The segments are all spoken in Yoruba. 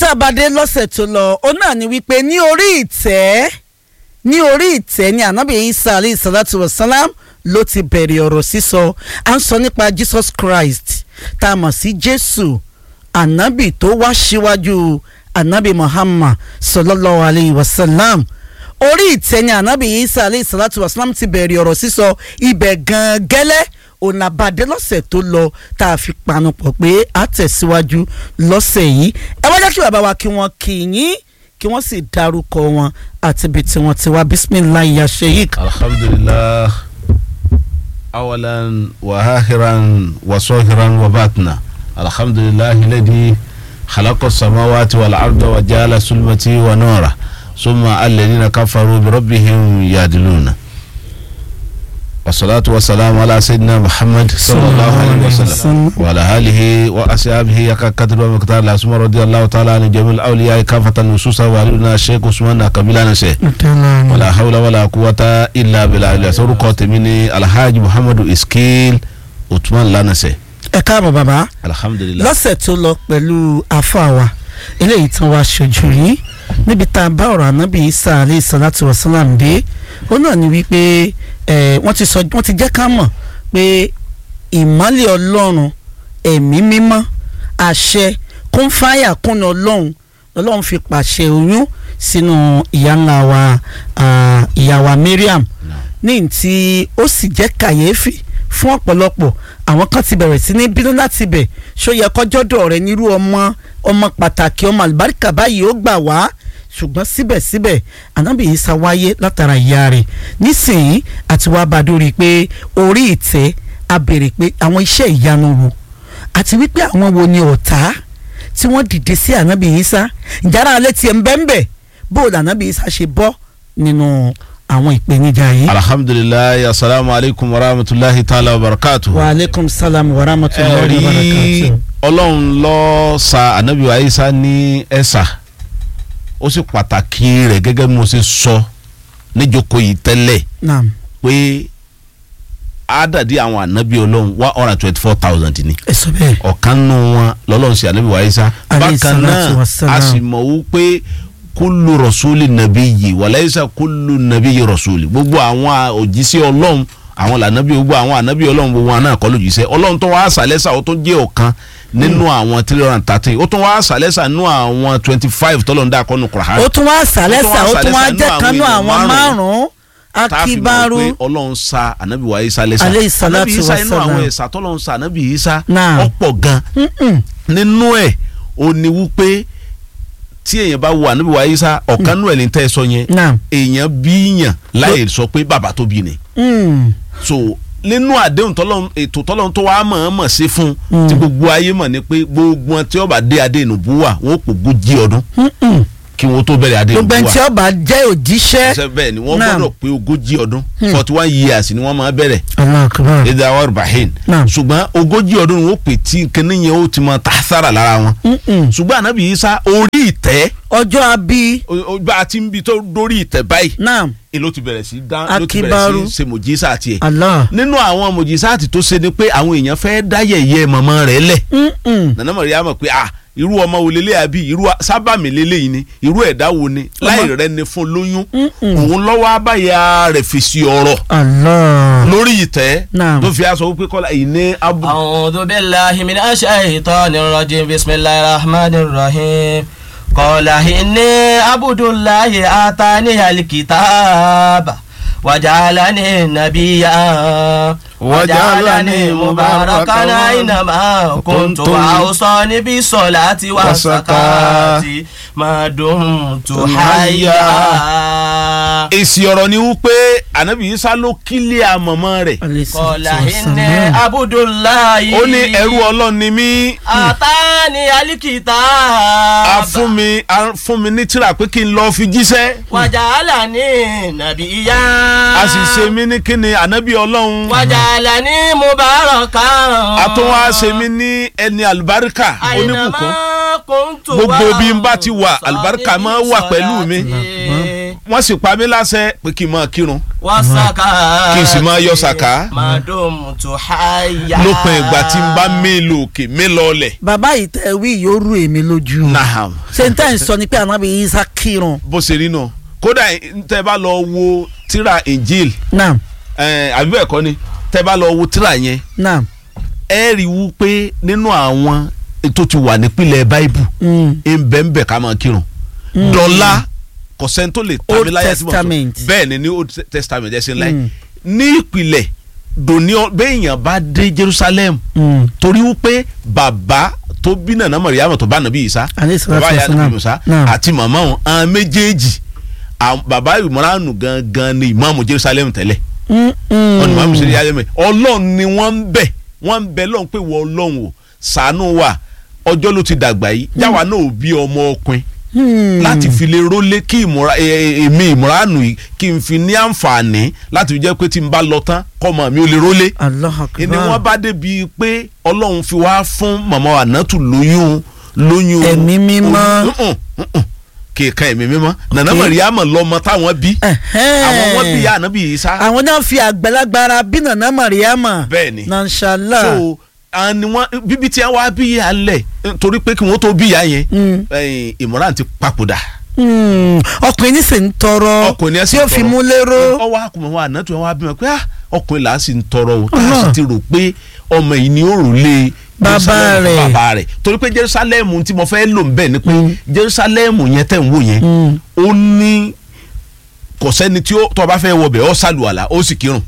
tá a bá dé lọ́sẹ̀ tó lọ ó náà ni wípé ní orí ìtẹ́ ní orí ìtẹ́ ní ànábì isa alayhi salatu wa salam ló ti bẹ̀rẹ̀ ọ̀rọ̀ sísọ à ń sọ nípa jesus christ tá a mọ̀ sí jésù ànábì tó wá síwájú ànábì muhammad sallallahu alayhi wa sallam orí ìtẹ́ ní ànábì isa alayhi salatu wa salam ti bẹ̀rẹ̀ ọ̀rọ̀ sísọ ibẹ̀ gan gẹ́lẹ́ ònàbàdé lọ́sẹ̀ tó lọ tá a fi panupọ̀ pé a tẹ̀síwájú lọ́sẹ̀ yìí ẹ wá jẹ́ kí bàbá wa kí wọ́n kí yín kí wọ́n sì dárúkọ wọn àti ibi tí wọ́n ti wá bisimilayi ya sheik. alhamdulilah awalan wa akhiran wa sohiran wa batna alhamdulilah ladi khalaqa samawati wal arda wa jala sulmati wa nura summa alladhina kafaru bi rabbihim yadiluna والصلاة والسلام على سيدنا محمد صلى الله عليه وسلم وعلى آله وأصحابه يكاكتر ومقدار الأسماء رضي الله تعالى عن جميع الأولياء كافة النصوص وعلينا الشيخ عثمان كبيلانا شيخ ولا حول ولا قوة إلا بالله إلا سورة قاتميني الحاج محمد إسكيل عثمان لانا شيخ ẹ káàbọ̀ bàbá alhamdulilah lọ́sẹ̀ tó lọ pẹ̀lú àfàwà eléyìí tán wá ṣojú yín níbi tá a bá ọ̀rọ̀ ànábì isa alayhi salatu wa salam dé ó náà ní wípé ẹ wọ́n ti sọ wọ́n ti jẹ́ ká mọ̀ pé ìmọ́lẹ̀ ọlọ́run ẹ̀mí mímọ́ àṣẹ kún fáyà kún ọlọ́run ọlọ́run fi pàṣẹ oyún sínú ìyá ńlá wa ah, ìyá wa Mariam ní tí ó sì jẹ́ kàyéfì fún ọ̀pọ̀lọpọ̀ àwọn kan ti bẹ̀rẹ̀ sí ní bínú láti bẹ̀ ṣó yẹ kọjọ́dọ̀ rẹ nírú ọmọ ọmọ pàtàkì ọmọ àlùbáríkà báyìí ó gbà wá ṣùgbọ́n síbẹ̀síbẹ̀ ànábì Ìsá wáyé látara ìyá rẹ̀ nísìnyí àti wàá bá dórí pé orí ìtẹ́ a béèrè pé àwọn iṣẹ́ ìyanu wo àti wípé àwọn wo ni ọ̀tá tí wọ́n dìde sí ànábì Ìsá ìjára alẹ́ tiẹ̀ ń bẹ́ńbẹ́ bóòlù ànábì Ìsá ṣe bọ́ nínú àwọn ìpèníjà yìí. alhamdulilah asalaamu alaykum wa rahmatulahi taala wa barakatu. wa aleykum salam wa rahmatulahi wa ẹ̀rí barakatuh. ọlọ́run ló sa anabi wa isa ní ẹ̀sà ó sì pàtàkì rẹ̀ gẹ́gẹ́ bí mo ṣe sọ níjókòó yìí tẹ́lẹ̀ naam pé àádàdí àwọn anabi ọlọ́run one hundred and twenty four thousand ni ẹ sọ bẹ́ẹ̀. ọ̀kan nù wọn lọ́lọ́run sí anabi wa isa Alayhi bákan salatu náà wassalam. a sì mọ̀ wó pé kúlù rọ̀súlì nàbí yìí wàláyísà kúlù nàbí yìí rọ̀súlì gbogbo àwọn òjíṣẹ́ ọlọ́run àwọn lànàbí gbogbo àwọn ànàbí ọlọ́run gbogbo àwọn náà kọ́ lójíṣẹ́ ọlọ́run tó wá àṣàlẹ́sà ó tó jẹ́ ọ̀kan nínú àwọn three hundred and thirteen ó tún wá àṣàlẹ́sà nínú àwọn twenty five tọ́lọ́run dá kọ́nù kùràhán ó tún wá sàlẹ́sà ó tún wá sàlẹ́sà jẹ́ nínú kanú àwọn àwọn èèyàn márùn-ún tá a fi mọ̀ akíbárú pé ọlọ́run sa ànábì wa isa lẹ́sà Alayhi salatu ànábì isa inú wassalam. àwọn ẹ̀sà tọ́lọ́run sa ànábì isa Náà. ọ̀pọ̀ gan Mm-mm. nínú ẹ̀ ó ní wípé tí èèyàn bá wo ànábì wa isa ọ̀kan nú ẹ̀ ní tẹ́ ẹ sọ yẹn naam èèyàn bíyàn láì sọ pé bàbá tó bí ni Mm. so nínú àdéhùn tọ́lọ́run ètò tọ́lọ́run tó wàá mọ̀ọ́mọ̀ sí fún Mm. tí gbogbo ayé mọ̀ ni pé gbogbo wọn tí ó bá dé adé ìnùbú wà wọn ó pògójì ọdún Mm-mm. kí wọn tó bẹ̀rẹ̀ adé gbogbo ìnùbú ẹni tí wà ọba jẹ́ òjíṣẹ́ ṣe bẹ́ẹ̀ ni wọ́n Naam. gbọ́dọ̀ pé ogójì ọdún Hmm. forty one years ni wọ́n máa bẹ̀rẹ̀ Allahu Akbar. lédè àwọn ibrahim Naam. ṣùgbọ́n ogójì ọdún ni wọ́n pè tí kinní yẹn ó ti máa tàṣàrà lára wọn Mm-mm. ṣùgbọ́n ànábì Ìsá orí ìtẹ́ ọjọ́ abi o- o- bá a ti ń bi tó dórí ìtẹ́ báyìí naam ni ló ti bẹ̀rẹ̀ sí dá ló ti Akibaru. bẹ̀rẹ̀ sí ṣe mòjísà tiẹ̀ Allah nínú àwọn mòjísà tó ṣe ni pé àwọn èèyàn fẹ́ dá yẹ̀yẹ́ mọ̀mọ́ rẹ̀ lẹ̀ Mm-mm. nana mọ̀ríyá mọ̀ pé ah irú ọmọ wo lélẹ̀ àbí irú sábàmì lélẹ̀ yìí ni irú ẹ̀dá wo ni láì rẹ ni fún lóyún Mm-mm. òun lọ́wọ́ abáyá rẹ̀ fèsì ọ̀rọ̀ Allah lórí ìtẹ́ Naam. tó fi aṣọ wípé kọ́lá ìní abu. أعوذ بالله من الشيطان الرجيم بسم الله الرحمن الرحيم قال إني عبد الله آتاني الكتاب وجعلني نبيا وجعلني مباركا أينما كنت وأوصاني بالصلاة والزكاة ما دمت حيا èsì ọ̀rọ̀ ni wípé ànábì Ìsá ló kílẹ̀ àmọ̀mọ́ rẹ̀ Alayhi salatu قال إني wassalam. عبد الله ó ní ẹrú ọlọ́run ni mí àtàní alikita. a fún mi a fún mi ní tírà pé kí n lọ́ọ́ fi jíṣẹ́ wàjàlá ní nàbíyá. a sì ṣe mí ní kíni ànábì ọlọ́run wàjàlá ní mubaraka. a tún wá ṣe mí ní ẹni àlùbáríkà oníbùkún kòńtò Gbogbo bí n bá ti wà, àlùbáríkà máa wà pẹ̀lú mi. wọ́n sì pa mí láṣẹ pé kí n máa kírun wasaka. Kí n sì máa yọ sàká. madum tu haya. lópin ìgbà tí n bá mí lò òkè mí lọlẹ̀. bàbá yìí tẹ wí yóò rú èmi lójú. naham ṣé n tẹ́ ń sọ ni pé ànábì Isa kírun. bó ṣe rí náà kódà tẹ́ bá lọ wo tíra injil naam eh, àbí bẹ́ẹ̀ kọ́ ni tẹ́ bá lọ wo tíra yẹn naam. ẹ rí i wú pé nínú àwọn tó ti wà nípìnlẹ̀ báíbù Mm. ẹnbẹ̀nbẹ̀ ká máa kírun dọ́là kò sẹ́ni tó lè Old tàbí láyé tí mo sọ Testament. bẹ́ẹ̀ ni ní old testament ẹ̀ ṣe ń láyé Mm. ní ìpìlẹ̀ dòní ọ- béèyàn bá dé jerusalem Mm. torí wípé bàbá tó bí nàná mọ̀ríyàmọ̀ tó bá nàbí Ìsá Alayhi salatu bàbá yà wassalam. nàbí Mùsá Naam. àti màmá wọn àwọn méjèèjì àwọn- bàbá ìmọ̀ránù gangan ni ìmáàmù jerusalem tẹ́lẹ̀ Mm, mm. wọn ni màmú sẹ́ni yálẹ́mẹ̀ ọlọ́run ni wọ́n ń bẹ̀ wọ́n ń bẹ̀ lọ́run pé wọ́n ọlọ́run o ṣàánú wa ọjọ́ ló ti dàgbà yìí jáwa náà ò bí ọmọ ọkùnrin Hmm. láti fi lè rólé kí ìmúra ẹ- ẹ- èmi ìmúránù yìí kí n fi ní àǹfààní láti fi jẹ́ pé tí n bá lọ tán kọ́mọ mi ò lè rólé Allahu akbar. ni wọ́n bá débi pé ọlọ́run fi wá fún màmá ànátù lóyún lóyún Ẹ̀mí mímọ́. Mm-mm, mm-mm. kì í kan ẹ̀mí mímọ́ nànà Ok. mọ̀ríyàmọ̀ lọ́mọ táwọn bí Ẹ̀hẹ́n. àwọn wọn bí ànábì Ìsá àwọn náà fi àgbàlagbára bí nàná Mariama. Bẹ́ẹ̀ ni. nansala. so àwọn ni wọn bíbí tí wọn bí yà lẹ torí pé kí wọn tó bí yà yẹn Mm. ẹ̀yìn Imran ti papòdà Hmm. ọkùnrin ní sì ń tọrọ ọkùnrin ẹ sì tí ń ó fi tọrọ. mú lérò. ọwọ́ àkùnmọ̀ wa àná tí wọ́n wá bímọ pé ah, ọkùnrin là á sì ń tọrọ o tá a Ọlọ́run. sì ti rò pé ọmọ yìí ni ó rò lé Bàbá Jerusalem fún rẹ̀. bàbá rẹ̀ torí pé Jerusalem tí mo fẹ́ lò ń bẹ̀ ni pé Mm. Jerusalem yẹn tẹ̀ ń wò yẹn Mm. ó ní kò sẹ́ni tí ó tó bá fẹ́ wọbẹ̀ ó sàlùwàlà ó sì kírun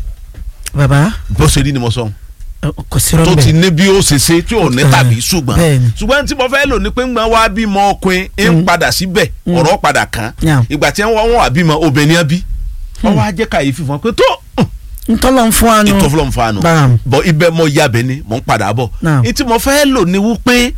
bàbá bó ṣe rí ni mo sọ kò sí tó rọ́ọ̀bẹ̀. ti ní bí ó ṣe ṣe tí ò ní Ah, tàbí ṣùgbọ́n bẹ́ẹ̀ni. ṣùgbọ́n tí mo fẹ́ lò ní pé ńgbà wá bímọ ọkùnrin ń padà síbẹ̀ ọ̀rọ̀ padà kàn Yeah. ìgbà tí wọ́n wà bímọ obìnrin bí wọ́n wá jẹ́ káyéfì fún wọn pé tó ntọ́lọ́ ń fún wa nù. ìtọ́fúnlọ́ ń fa nù Bam. bọ́ ibẹ̀ mọ yabẹ̀ ni mò ń padà bọ̀ Now. ìtí mo fẹ́ lò ní wípé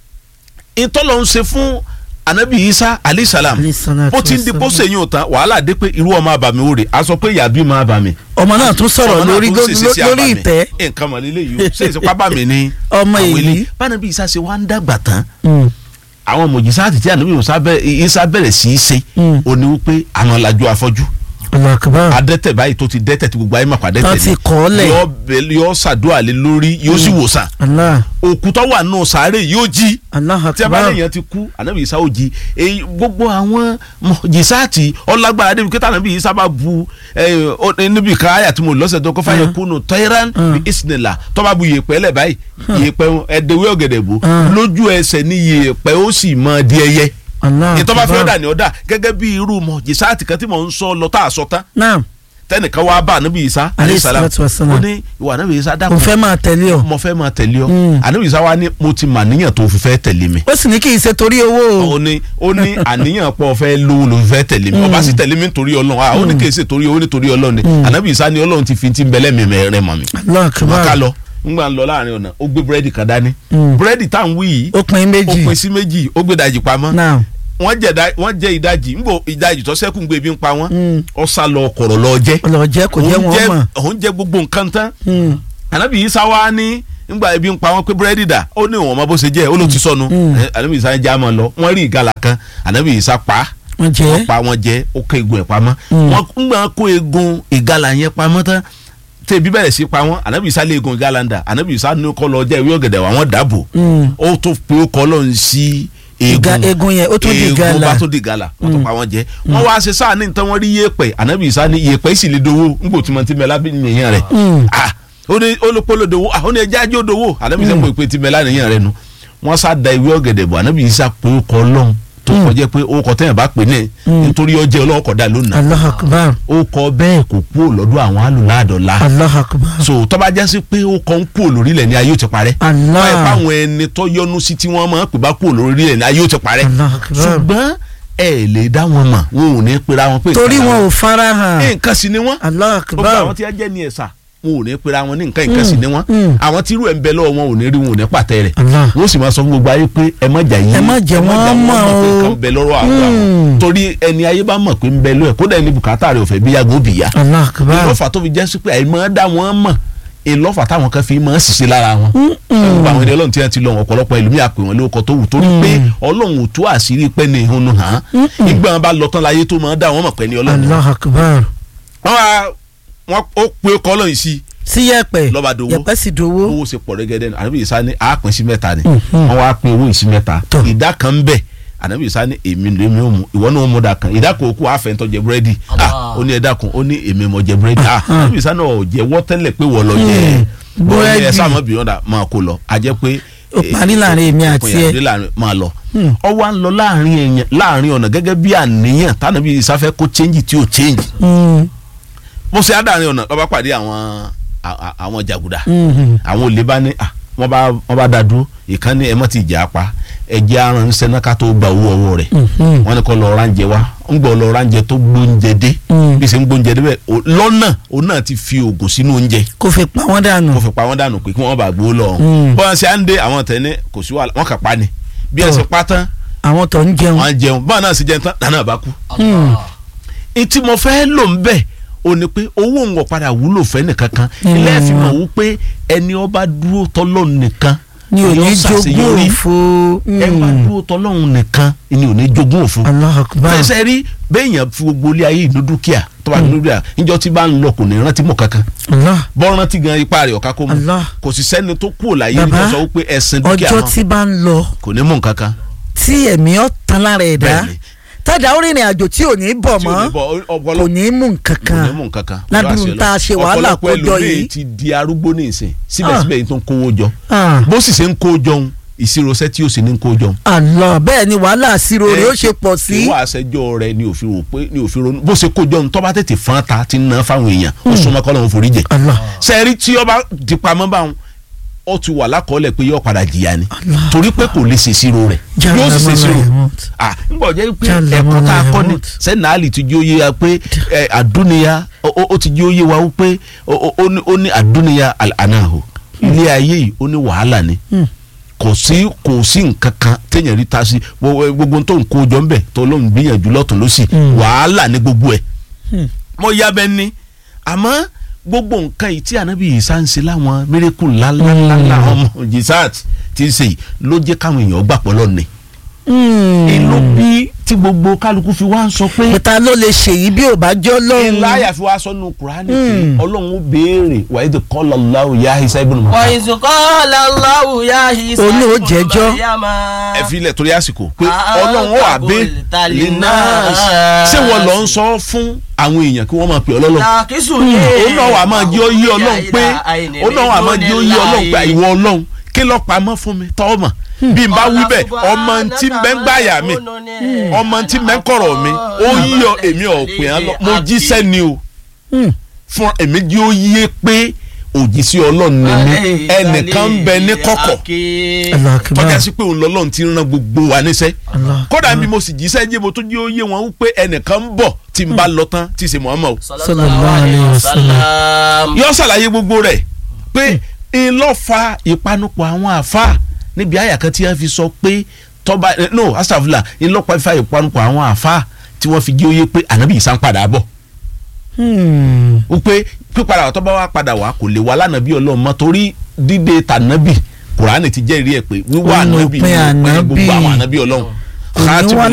ìtọ́lọ́ ń ṣe fún anabi isa alayhi salam Alayhi salatu ó ti ń di wassalam. pósè yín ò tán wàhálà dé pé irú ọmọ àbàmì wò rè a sọ pé ìyàbí máa bàmì ọmọ náà tún sọ̀rọ̀ ọmọ náà lórí tún ṣèṣe sí lórí àbàmì. ìtẹ́. nǹkan mọ̀ nílé yìí o ṣe ìsopá bàmì ni Ọmọ àwọn èyí. ilé. bánabi isa ṣe wá ń dàgbà tán Mm. àwọn mòjísà àti tí ànábì musa bẹ̀rẹ̀ isa bẹ̀rẹ̀ sí í ṣe Mm. ó ní wípé àwọn lajú afọ́jú Allahu akbar. adẹ́tẹ̀ báyìí tó ti dẹ́tẹ̀ tí gbogbo ayé mà pàdé Tán tẹ̀ ti kọ́ lẹ̀. yọ bẹ- yọ ṣàdúrà lé lórí yóò sì wòsàn Allah òkú tó wà nù sàárè yóò jí Allahu tí a bá akbar. lèèyàn ti kú ànábì isa ó jí èyí gbogbo àwọn mọ̀jísáàtì ọlágbára débi kíta ànábì isa bá bu ẹ, ó- níbi ká àyà tí mo lọ́sẹ̀ tó kọ́ fáyẹ Uh. kúnnù tẹ́rán Uh. bí ìsìnlá tó bá bu yèèpẹ̀ lẹ̀ báyìí yèèpẹ̀ ẹ̀dẹ̀wé ọ̀gẹ̀dẹ̀ bò Uh. lójú ẹsẹ̀ ní yèèpẹ̀ ó sì mọ di ẹyẹ Allahu ìtọ́ bá fi akbar. ọ̀dà ní ọ̀dà gẹ́gẹ́ bí irú mọ̀jísáàtì kan tí mò ń sọ lọ tá a sọ tán naam tẹnìkan wá bá ànábì isa Alayhi salam salatu wassalam. ó ní ìwà ànábì isa mo dákun fẹ́ máa tẹ̀lé ọ. mo fẹ́ máa tẹ̀lé ọ Mm. ànábì isa wa ní mo ti mà níyàn tó fi fẹ́ tẹ̀lé mi ó sì ní kí n ṣe torí owó o. ó ní ó ní àníyàn pọ̀ fẹ́ lówó ló fẹ́ tẹ̀lé mi ọba sì tẹ̀lé mi nítorí ọlọ́run ah ó ní kì í ṣe torí owó nítorí ọlọ́run ni ànábì isa ni ọlọ́run ti fi ti ń bẹ́lẹ̀ mi mẹ́rin mọ̀ mi. Allahu wọn ká akbar. lọ ńgbà ń lọ láàrin ọ̀nà ó gbé búrẹ́dì kan dání Mm. búrẹ́dì tá à ń wí yìí ó pin ó méjì. pín sí méjì ó gbé ìdajì pamọ́ naam wọ́n jẹ ìdá- wọ́n jẹ ìdajì ńgbò ìdajì tó ṣẹ́kù ń gbé ebi ń pa wọ́n Mm. ó sá lọ kọ̀rọ̀ lọ jẹ́ ọlọ́jẹ́ kò jẹ́ òun wọn mọ̀. òun jẹ gbogbo nǹkan tán Mm. anabi isa wa ní ngbà ebi ń pa wọn pé búrẹ́dì dà ó ní ìwọ̀n ọmọ bó ṣe jẹ́ ó ló ti sọnù Mm. Eh, anabi isa já mọ́ lọ wọ́n rí ìgalà kan anabi isa pa wọ́n wọ́n jẹ́. pa wọ́n jẹ ó kó egun ẹ̀ pamọ́ Mm. wọ́n ngbà kó egun ìgalà yẹn pamọ́ tán tẹbi bẹ̀rẹ̀ sí pa wọ́n anabi isa lé egun ìgalà ń dà anabi isa ní kọ́ lọ jẹ́ ìwé ọ̀gẹ̀dẹ̀ wà wọ́n dàbò Mm. ó tó pé ó kọ́ lọ́n sí Ìga- egun yẹn ó tún di egun ìgalà. bá tó di gala wọ́n tó pa wọ́n jẹ wọ́n wá ṣe sáà ní nǹkan wọ́n rí yẹ̀pẹ̀ anabi isa ní yẹ̀pẹ̀ sì lè dowó ngbò tí mo ti mẹ́lá bí nìyẹn rẹ̀ Mm. ah ó ní olùpolo dowó ah ó ní ẹjẹ ajé òdowó anabi isa pé ti mẹ́lá nìyẹn rẹ̀ nu wọ́n sá da ìwé ọ̀gẹ̀dẹ̀ bọ̀ anabi isa pé ó kọ́ lọ́n tó kọjá pé ó kọ tẹ́yìn bá pè ní nítorí ọjẹ́ ọlọ́kọ̀ dà lónìí Allahu akbar. ó kọ bẹ́ẹ̀ kò kú lọ́dọ̀ àwọn alùládọ́lá Allahu akbar. so tọ́ba jásí pé ó kọ́ ń kú lórílẹ̀ ní ayé ó ti parẹ́ Allah. báyìí báwọn ẹni tó yọnu sí tí wọ́n máa ń pè bá kú lórílẹ̀ ní ayé ó ti parẹ́ Allahu akbar. ṣùgbọ́n ẹ lè dá wọn mọ̀ wọn ò ní pera wọn pé torí ìkànnì wọn àwọn- ò fara hàn. nǹkan sì ni wọ́n Allahu gbogbo akbar. àwọn tí wọ́n jẹ́ ní ẹ̀sà wọn ò ní pera wọn ní nǹkan nǹkan sì ni wọ́n mm. àwọn tí irú ẹ̀ ń bẹ lọ́wọ́ wọn ò ní rí wọn ò ní pàtẹ́ rẹ̀ Allah. wọ́n sì máa sọ fún gbogbo ayé pé ẹ má jà yín Ẹ má jẹ́ wọ́n mọ̀ pé o. nǹkan ń bẹ lọ́rọ̀ àwọn àwọn Mm. torí ẹni ayé bá mọ̀ pé ń bẹ lọ́wọ́ ẹ̀ kódà ẹni bùkátà rẹ̀ ò fẹ́ bí yàgò bìyà Allahu akbar. lọ́fà tó fi jẹ́ sí pé àìmọ́ dá wọn mọ̀ ìlọ́fà táwọn kan fi máa ń ṣiṣẹ́ lára wọn gbogbo àwọn ẹni ọlọ́run tí wọ́n ti lọ ọ̀pọ̀lọpọ̀ ìlú mi àpè wọn lórúkọ tó wù torí pé ọlọ́run ò tú àṣírí pẹ́ ní ìhun hàn án ìgbà wọn bá lọ tán láyé tó máa ń dá wọn mọ̀ pẹ́ ní ọlọ́run allah akbar wọn wá wọn ó pe ọkọ ọlọ́run sí sí yẹ̀pẹ̀ Lọ́ba dowó. yẹ̀pẹ̀ sì dowó owó ṣe pọ̀ rẹ́gẹ́dẹ́ ní ànábì Ìsá ní àápín sí mẹ́ta ni wọ́n wá pín owó ìsí mẹ́ta Tọ́. ìdá kan ń bẹ ànábì Ìsá ní èmi ló mi ò mú ìwọ náà ó mú dà kan ìdá kan òkú àfẹ́ntọ́ jẹ búrẹ́dì ah ó ní ẹ̀dá kan ó ní èmi mọ̀ jẹ búrẹ́dì ah ànábì Ìsá náà ò jẹ wọ́ tẹ́lẹ̀ pé wọ́n lọ jẹ Mm. búrẹ́dì Búrẹ́dì. ẹ̀ sáà mọ́ bìyànjú máa kó lọ a jẹ́ pé Ó parí láàrin èmi àti òpin ẹ. àdé láàrin máa lọ ọ wá ń lọ láàrin èèyàn láàrin ọ̀nà gẹ́gẹ́ bí àníyàn tánàbí Ìsá fẹ́ kó change tí ò change Mm, mo ṣe àdáàrin ọ̀nà lọ́ba pàdé àwọn à- à- àwọn jàgùdà mm, àwọn olè bá ní à wọ́n bá wọ́n bá dá dúró ìkànnì ẹ̀ mọ́ ti jà á pa ẹ̀jẹ̀ aránṣẹ́ náà ká tó gba owó ọwọ́ rẹ̀ mhm. wọ́n ní kó lọ ránjẹ wá ń gbọ́ lọ ránjẹ tó gbóúnjẹ dé Mm. bí ṣe ń gbóúnjẹ dé bẹ́ẹ̀ o- lọ́nà òun náà ti fi oògùn sínú oúnjẹ kò fi pa wọ́n dànù kó fi pa wọ́n dànù pé kí wọ́n bá gbowó lọ Mm. bọ́n ṣe à ń dé àwọn tẹ̀ ní kò sí wàhálà wọ́n kà pa ni bí ẹ Tọ́. ṣe pa tán àwọn tó ń jẹun wọ́n á jẹun bọ́n náà sì jẹun tán dáná bá kú Mm. etí mo fẹ́ lò ń bẹ̀ o ní pé owó ń wọ̀ padà wúlò fẹ́ nìkan kan Mm. ilé ẹ̀fìn mọ̀ wú pé ẹni ọba dúró tọ́lọ́ nìkan ni ò ní yóò jogún ṣàṣeyọrí. òfo ẹ bá Mm. dúró tọ́lọ́hún nìkan ni ò ní jogún òfin allah akbar fẹsẹ̀ rí béèyàn fi gbogbo ilé ayé ìlú dúkìá tó bá nínú dúkìá níjọ́ tí bá ń lọ kò ní rántí mọ̀ kankan allah bọ́ rántí gan ipá rẹ̀ ọ̀ká kó mu Allah. kò sì sẹ́ni tó kú láyé Bàbá, nígbà sọ wípé ẹ̀sìn dúkìá ọjọ́ mọ́ tí bá ń lọ kò ní mú nǹkan kan tí ẹ̀mí ọ̀ tán lára ẹ̀dá Bẹ́ẹ̀ni. tádà ó rìnrìn àjò tí ò ní bọ̀ tí ò ní mọ́ bọ̀ ọpọlọ kò ní mú nǹkan kò ní kan mú nǹkan kan ládùúgbò tá a ṣe wàhálà ọ̀pọ̀lọpọ̀ kójọ ẹlòmíì yìí. ti di arúgbó ní ìsìn síbẹ̀síbẹ̀ yìí tó ń kówó jọ Ah, bó sì ṣe ń kó jọun ìṣirọ́sẹ́ tí ó sì ní ń kó jọun Allah bẹ́ẹ̀ ni wàhálà àṣírò rẹ̀ ó ṣe pọ̀ sí ìwà àṣẹjọ rẹ ni òfin rò pé ni òfin ronú bó ṣe kó jọun tọ́ba tètè fọ́n ta ti ń ná fáwọn èèyàn ó súnmọ́ kọ́ lọ́wọ́ forí jẹ Allah sẹ́ẹ̀rí tí ọba di pamọ́ báwọn ó ti wà lákọọ́lẹ̀ pé yóò padà jìyà ni Allah. torí pé kò lè ṣèṣirò rẹ̀ yóò sì ṣèṣirò ah ngbọ jẹ́ pé Jalla ẹ̀kọ́ tá a kọ́ ni Mahmud. sẹ́ni àlì ti jí oyé wa pé ẹ, àdúnìyà ó- ó ó ti jí oyé wa pé ó- ó ó ní ó ní àdúnìyà ànáhò ilé ayé yìí ó ní wàhálà ni Hmm. kò sí kò sí nǹkan kan téèyàn rí ta sí gbogbo gbogbo tó ń kó jọ ń bẹ̀ tó ló ń gbìyànjú lọ́tún lọ́sì Hmm. wàhálà ní gbogbo ẹ̀ Hmm. mo ya bẹ ní àmọ́ gbogbo nǹkan yìí tí anabi Ìsá ń ṣe láwọn mírèkù ńláńláńlá ọmọ jisat ti ń ṣe yìí ló jẹ́ káwọn èèyàn gbà pọ̀ lọ́nà ìlú bí tí gbogbo kálukú fi wá ń sọ pé pẹ̀ta ló lè ṣèyí bí ò bá jọ́ lọ́hùn ìláyà fi wá sọnù kùránì pé Hmm. ọlọ́run ó béèrè wàá ètò kọ́lọ̀ láwù yá Ìsá ibn Maryam وإذ قال الله يا عيسى Olú ó ابن jẹ́jọ́. مريم ẹ fi ilẹ̀ torí àsìkò pé Ah, ọlọ́run ó wà bé qulta linnas linnas. ṣé wọ́n lọ ń sọ fún àwọn èèyàn kí wọ́n máa pè ọlọ́run لكسني òun náà wà máa jẹ́ oyé ọlọ́run pé òun náà wà máa jẹ́ oyé ọlọ́run pé ìwọ ọlọ́run kí ló pamọ́ fún mi tọ́ mọ̀ bí n bá wí bẹ́ẹ̀ ọmọ tí ń bẹ́ ń gbàyà mi ọmọ tí ń bẹ́ ń kọ̀rọ̀ mi ó yí ọ èmi ò pè án lọ mo jíṣẹ́ ni o Hmm. fún èmi jí ó yé pé òjíṣẹ́ ọlọ́run ni mi ẹnìkan ń bẹ ní kọ̀kọ̀ Allah akbar tọ́jà sí pé òun lọ́lọ́run ti rán gbogbo wa níṣẹ́ Allah kódà bí mo sì jíṣẹ́ jẹ́ mo tún jí ó yé wọn wípé ẹnìkan ń bọ̀ tí n bá lọ tán tí ì ṣe Muhammad Sallallahu alayhi wa sallam. yọ ṣàlàyé gbogbo rẹ̀ pé n lọ fa ìpanupọ̀ àwọn àfa níbi àyà kan tí wọ́n fi sọ pé tọ́ba eh, no astafula n lọ fa ìpanupọ̀ àwọn àfa tí wọ́n fi jí ó yé pé ànábì Ìsá ń padà bọ̀ Hmm. wípé pípadà wà tọ́ba wa padà wá kò lè wá lánàbí ọlọ́run mọ́ torí dídé tànábì kùránì ti jẹ́rìí ẹ̀ pé wíwá Òun ànábì òpin ní òpin ànábì. gbogbo àwọn ànábì ọlọ́run. Òun ni wá